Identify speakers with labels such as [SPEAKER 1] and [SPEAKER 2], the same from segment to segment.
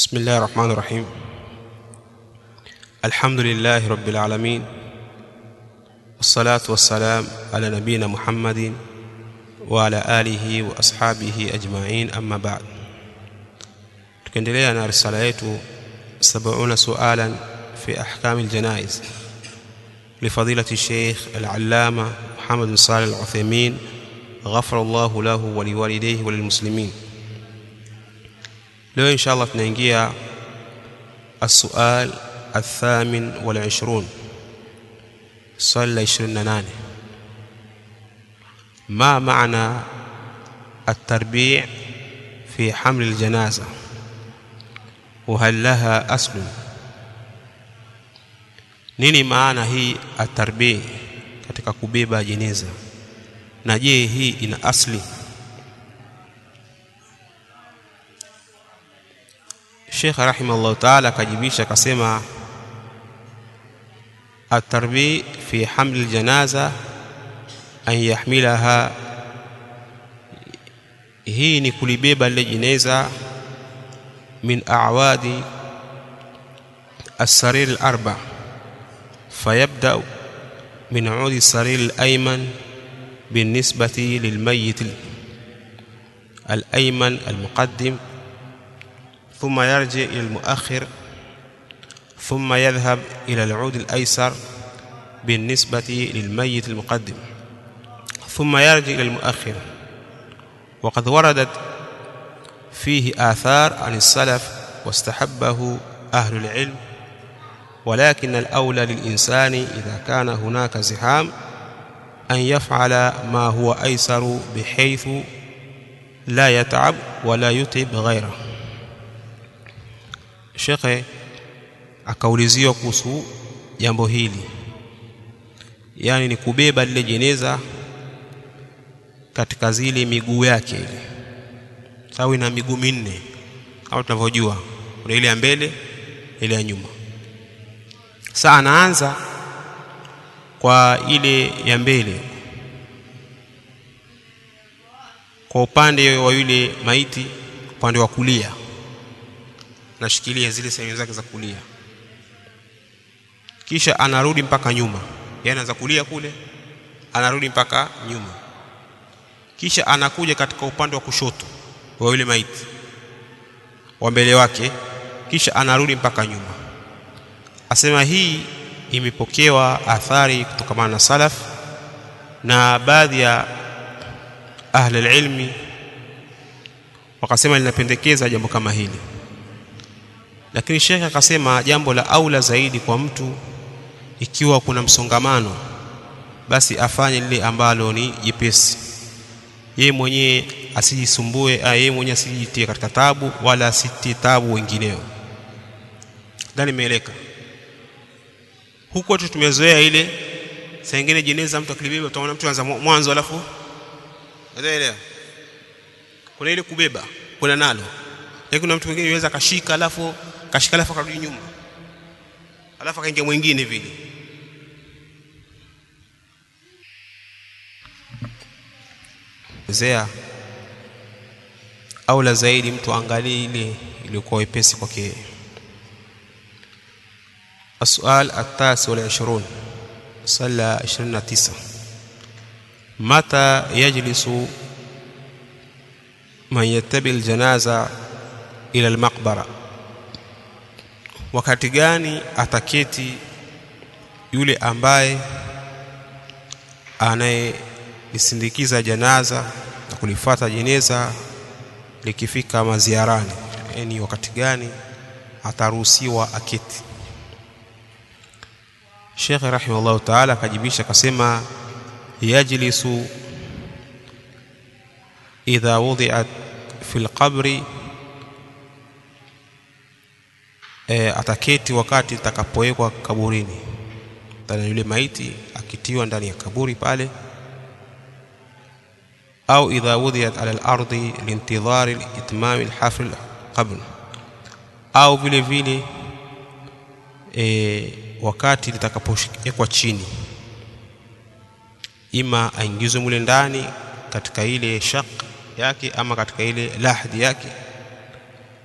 [SPEAKER 1] بسم الله الرحمن الرحيم الحمد لله رب العالمين والصلاة والسلام على نبينا محمد وعلى آله وأصحابه أجمعين أما بعد tukiendelea na risala yetu 70 sualan fi ahkam aljanaiz لفضيلة الشيخ العلامة محمد بن صالح العثيمين غفر الله له ولوالديه وللمسلمين leo insha allah tunaingia السؤال الثامن والعشرون swali la 28 ما معنى التربيع في حمل الجنازة وهل لها أصل nini maana hii atarbii katika kubeba jeneza na je hii ina asli Sheikh rahimahullah ta'ala akajibisha akasema atarbi fi hamli aljanaza an yahmilaha hii ni kulibeba lile jeneza min a'wadi السرير الأربع فيبدأ من عود السرير الأيمن بالنسبة للميت الأيمن المقدم ثم يرجع إلى المؤخر ثم يذهب إلى العود الأيسر بالنسبة للميت المقدم ثم يرجع إلى المؤخر وقد وردت فيه آثار عن السلف واستحبه أهل العلم ولكن الأولى للإنسان إذا كان هناك زحام أن يفعل ما هو أيسر بحيث لا يتعب ولا يتعب غيره shekhe akauliziwa kuhusu jambo hili yaani ni kubeba lile jeneza katika zile miguu yake ile sawa ina miguu minne kama tunavyojua kuna ile ya mbele ile ya nyuma sasa anaanza kwa ile ya mbele kwa upande wa yule maiti upande wa kulia nashikilia zile sehemu zake za kulia kisha anarudi mpaka nyuma yani anaanza kulia kule anarudi mpaka nyuma kisha anakuja katika upande wa kushoto wa yule maiti wa mbele wake kisha anarudi mpaka nyuma asema hii imepokewa athari kutokamana na salaf na baadhi ya ahli ilmi wakasema linapendekeza jambo kama hili lakini shekhe akasema jambo la aula zaidi kwa mtu ikiwa kuna msongamano basi afanye lile ambalo ni jepesi yeye mwenyewe asijisumbue yeye mwenyewe asijitie katika tabu wala asitie tabu wengineo ndani imeeleka huko tu tumezoea ile saa nyingine jeneza mtu akilibeba utaona mtu anza mwanzo alafu unaelewa kuna ile kubeba kuna nalo lakini kuna mtu mwingine anaweza kashika alafu kashika alafu akarudi nyuma alafu akaingia mwingine vile zea au la zaidi mtu angalie ile iliyokuwa wepesi kwake السؤال التاسع والعشرون صلى عشرين تسعة متى يجلس من يتبع الجنازة إلى المقبرة wakati gani ataketi yule ambaye anayelisindikiza janaza na kulifata jeneza likifika maziarani yani wakati gani ataruhusiwa aketi Sheikh rahimahullah ta'ala akajibisha akasema yajlisu idha wudi'at fil qabri e, ataketi wakati itakapowekwa kaburini ndani yule maiti akitiwa ndani ya kaburi pale au idha wudhiyat ala al-ardi liintidhari itmam al-hafl qabl au vile vile e, wakati litakapowekwa chini ima aingizwe mule ndani katika ile shaq yake ama katika ile lahdi yake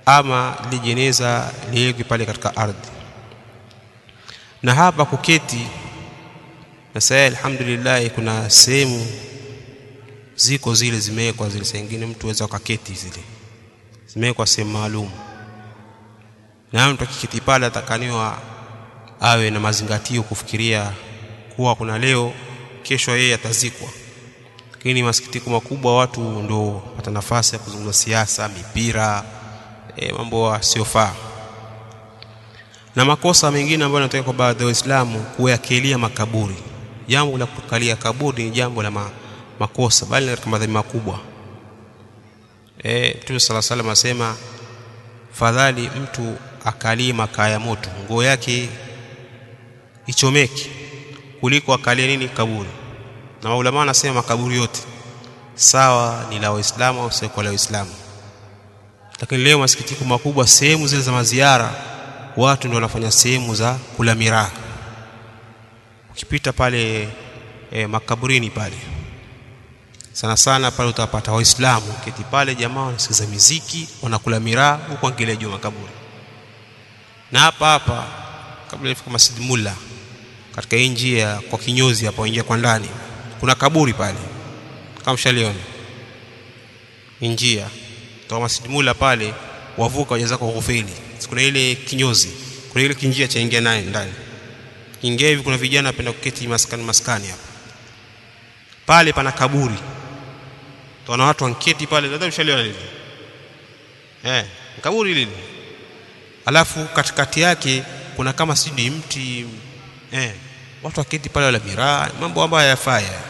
[SPEAKER 1] ama lile jeneza liwekwe pale katika ardhi na hapa kuketi na sasa alhamdulillah kuna sehemu ziko zile zimewekwa zile sengine mtu aweza ukaketi zile zimewekwa sehemu maalum na mtu akiketi pale atakaniwa awe na mazingatio kufikiria kuwa kuna leo kesho yeye atazikwa lakini masikitiko makubwa watu ndo pata nafasi ya kuzungumza siasa mipira e, mambo yasiyofaa na makosa mengine ambayo yanatokea kwa baadhi ya Waislamu kuyakelia makaburi jambo la kukalia kaburi ni jambo la ma, makosa bali katika madhambi makubwa eh Mtume sala salam asema fadhali mtu akalie makaa ya moto nguo yake ichomeke kuliko akalie nini kaburi na maulama wanasema makaburi yote sawa ni la waislamu au sio kwa la waislamu lakini leo masikitiko makubwa sehemu zile za maziara watu ndio wanafanya sehemu za kula miraa ukipita pale e, makaburini pale sana sana pale utapata waislamu keti pale jamaa wanasikiza miziki wanakula miraa huku angalia juu makaburi na hapa hapa kabla ifika Masjid Mulla katika hii njia kwa kinyozi hapa ingia kwa ndani kuna kaburi pale kama mshaliona njia toka Masjid Mulla pale wavuka wajaza kwa kufeli kuna ile kinyozi kuna ile kinjia cha ingia naye ndani ingia hivi kuna vijana wanapenda kuketi maskani maskani hapa pale pana kaburi tunaona watu wanketi pale nadhani mshaliona lile eh kaburi lile alafu katikati yake kuna kama sidi mti eh watu waketi pale wala miraa mambo ambayo hayafaya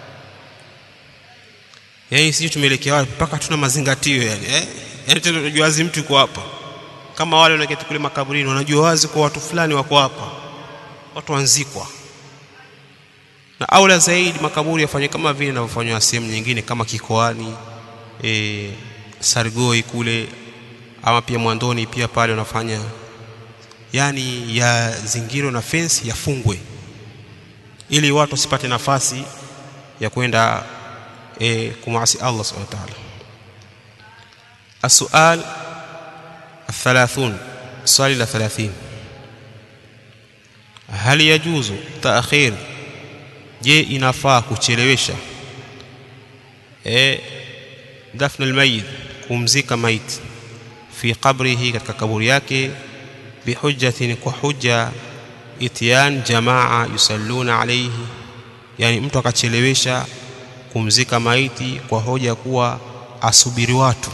[SPEAKER 1] yaani sisi tumeelekea wapi mpaka tuna mazingatio yani eh yani tena unajua wazi mtu yuko hapa kama wale wanaketi kule makaburini wanajua wazi kwa watu fulani wako hapa watu wanzikwa na aula zaidi makaburi yafanywe kama vile yanavyofanywa sehemu nyingine kama kikoani e, Sargoi kule ama pia Mwandoni pia pale wanafanya yani ya zingiro na fence yafungwe ili watu wasipate nafasi ya kwenda e, kumasi Allah subhanahu wa ta'ala السؤال الثلاثون swali la 30 هل يجوز تأخير je inafaa kuchelewesha eh dafn almayit kumzika maiti fi qabrihi katika kaburi yake bihujjatin kwa hujja itiyan jamaa yusalluna alayhi yani mtu akachelewesha kumzika maiti kwa hoja kuwa asubiri watu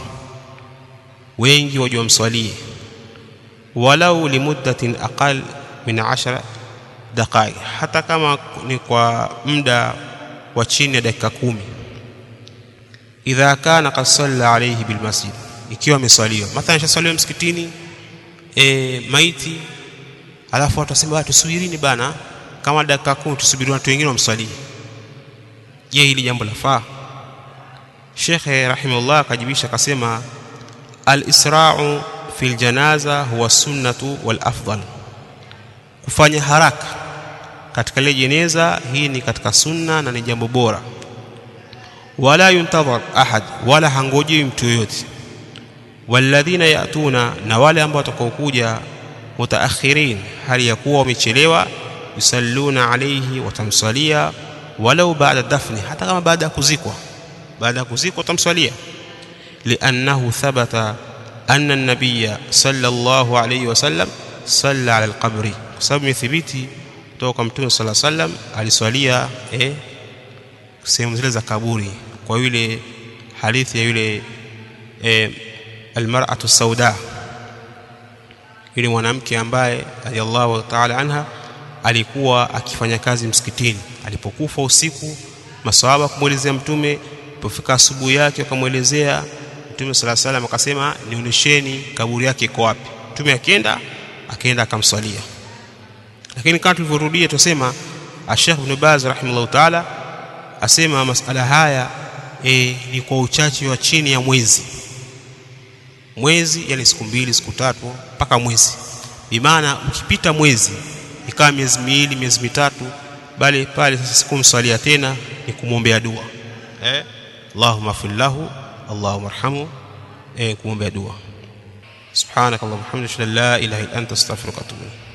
[SPEAKER 1] wengi waje wamswalie walau limuddatin aqal min 10 daqaiq hata kama ni kwa muda wa chini ya dakika kumi idha kana qad salla alayhi bil masjid ikiwa ameswaliwa mathalan shaswaliwa msikitini e, maiti alafu watu wasema tusubirini bana kama dakika kumi tusubiri watu wengine wamswalie je hili jambo lafaa Shekhe rahimahullah akajibisha akasema al-isra'u fil janaza huwa sunnatu wal afdal kufanya haraka katika ile jeneza hii ni katika sunna na ni jambo bora wala yuntadhar ahad wala hangoji mtu yoyote walladhina yatuna na wale ambao watakaokuja mutaakhirin hali ya kuwa wamechelewa yusalluna alayhi watamsalia walau baada dafni hata kama baada ya kuzikwa baada ya kuzikwa watamsalia liannahu thabata anna an-nabiyya sallallahu alayhi wasallam salla ala al-qabri kwa sababu imethibiti kutoka kwa mtume sala sallam aliswalia eh, sehemu zile za kaburi kwa yule hadithi ya yule eh, almar'atu sauda yule mwanamke ambaye radhiallahu ta'ala anha alikuwa akifanya kazi msikitini alipokufa usiku maswahaba kumwelezea mtume ilipofika asubuhi yake akamwelezea mtume sala salam akasema nionyesheni kaburi yake iko wapi mtume akienda akaenda akamswalia lakini kama tulivyorudia tusema Sheikh Ibn Baz rahimahullah taala asema masala haya e, ni kwa uchache wa chini ya mwezi mwezi yani siku mbili siku tatu mpaka mwezi bimaana ukipita mwezi ikawa miezi miwili miezi mitatu bali pale sasa sikumswalia tena ni kumwombea dua eh Allahumma fillahu Allahumma arhamu eh kumwombea dua subhanakallahumma wa bihamdika la ilaha illa anta astaghfiruka wa atubu ilayk